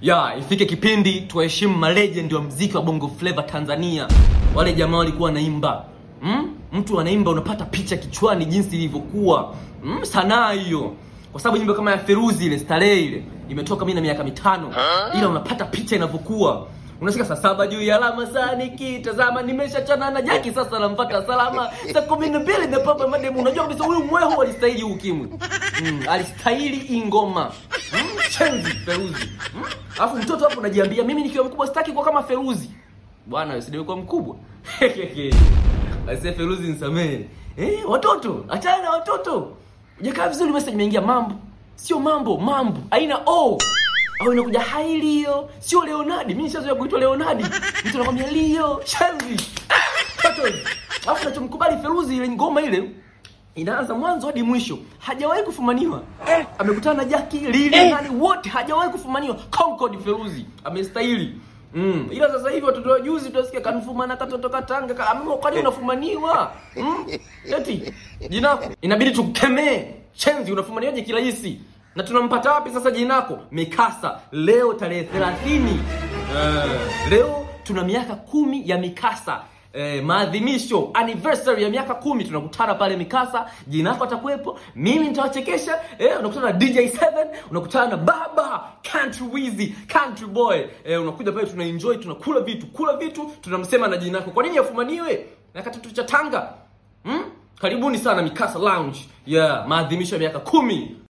ya ifike kipindi tuwaheshimu malegend wa mziki wa bongo flava tanzania wale jamaa walikuwa wanaimba mm? mtu anaimba unapata picha kichwani jinsi ilivyokuwa mm? sanaa hiyo kwa sababu nyimbo kama ya feruzi ile starehe ile imetoka mimi na miaka mitano ila unapata picha inavyokuwa unashika saa saba juu ya alama saa nikitazama nimeshachana na jaki sasa nampata salama saa kumi na mbili napapa mademu unajua kabisa huyu mwehu alistahili huu ukimwi mm, alistahili hii ngoma mm, chenzi feruzi mm? alafu mtoto hapo unajiambia mimi nikiwa mkubwa sitaki kuwa kama feruzi bwana usidewekwa mkubwa aise feruzi nisamehe eh, watoto achana na watoto ujakaa vizuri message imeingia mambo sio mambo mambo aina o au inakuja hai lio sio leonardi mimi nishazoea kuitwa leonardi mtu anakwambia lio shanzi Toto. alafu nachomkubali feruzi ile ngoma ile inaanza mwanzo hadi mwisho hajawahi kufumaniwa eh. amekutana na jaki lili eh. nani wote hajawahi kufumaniwa concord feruzi amestahili Mm. Ila sasa hivi watoto wa juzi tutasikia kanfumana katoto katanga ka, amemo kwani unafumaniwa? Mm? Eti jinako inabidi tukemee. Chenzi unafumaniwaje kirahisi? Na tunampata wapi sasa jinako? Mikasa leo tarehe 30. Eh, leo tuna miaka kumi ya Mikasa. Eh, maadhimisho anniversary ya miaka kumi tunakutana pale Mikasa, jinako atakuwepo, mimi nitawachekesha. Eh, unakutana na DJ7, unakutana na Baba Country Wizzy, Country Boy. Eh, unakuja pale tuna enjoy, tunakula vitu, kula vitu, tunamsema na jinako. Kwa nini afumaniwe? Na katoto cha Tanga. Hmm? Karibuni sana Mikasa Lounge. Yeah, maadhimisho ya miaka kumi.